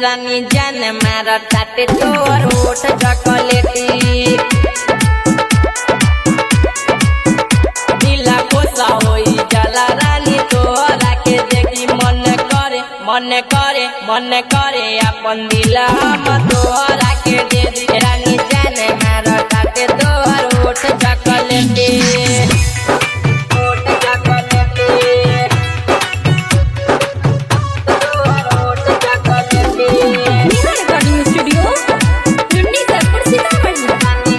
रानी जान मार ताटे तोर ओठ चॉकलेटी दिला कोसा होई जाला रानी तोरा के देखी मन करे मन करे मन करे अपन दिला हम तोरा के दे दी रानी जान मार ताटे तोर ओठ चॉकलेटी ओठ चॉकलेटी तोर ओठ चॉकलेटी नेहा रिकॉर्डिंग स्टूडियो टुंडी सैदपुर सीतामढ़ी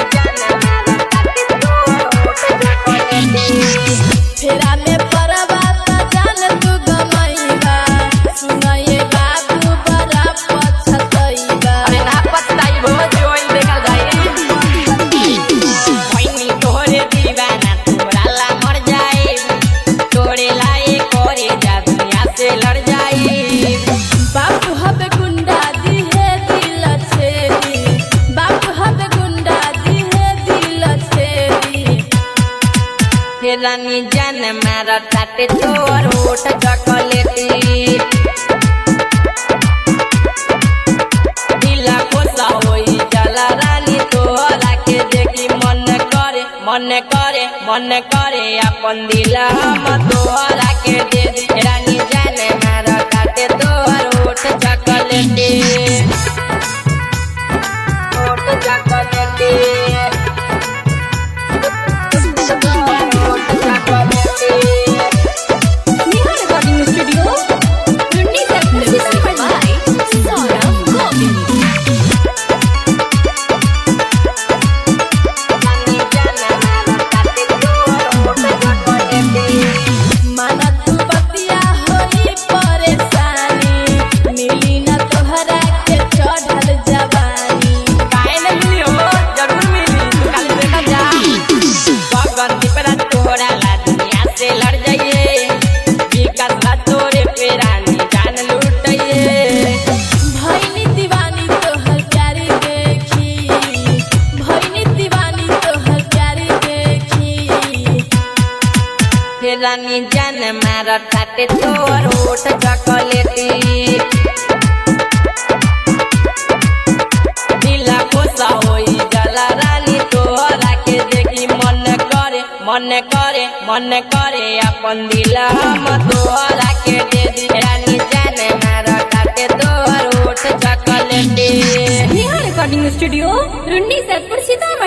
फेरा में परवा त जान तू गमईबा सुनये बाबू बड़ा पछतईबा अरे ना पछताई भो जोई देखल जाए कोइनी तोरे दीवाना तोरा ला मर जाए तोरे लाए करे जा दुनिया से लड़ जाए बाबू हबे गुंडा दिहे दिल छेदी बाबू हबे गुंडा दिहे दिल छेदी फिर रानी जान मार ताटे तोर ओठ चॉकलेटी दिला कोसा होई जाला रानी तोरा के देखी मन करे मन करे मन करे अपन दिला हम तोरा के दे दी रानी जाने मार काटे तोर ओठ चॉकलेटी ओठ चॉकलेटी ओठ चॉकलेटी नेहा रिकॉर्डिंग स्टूडियो टुंडी सैदपुर सीतामढ़ी सौरभ गोविंद माना तू बतिया होई परेशानी मिली न तोहरा के चढ़ल जवानी भैनी दीवानी तोहर प्यारी देखी भैनी दीवानी तोहर प्यारी देखी रानी जान मार ताटे तोर ओठ चॉकलेटी दिला कोसा होई जाला रानी तोरा के देखी मन करे मन करे मन करे अपन दिला हम तोरा के दे दी रानी जान मार ताटे तोर ओठ चॉकलेटी नेहा रिकॉर्डिंग स्टूडियो रुन्नी सैदपुर सीतामढ़ी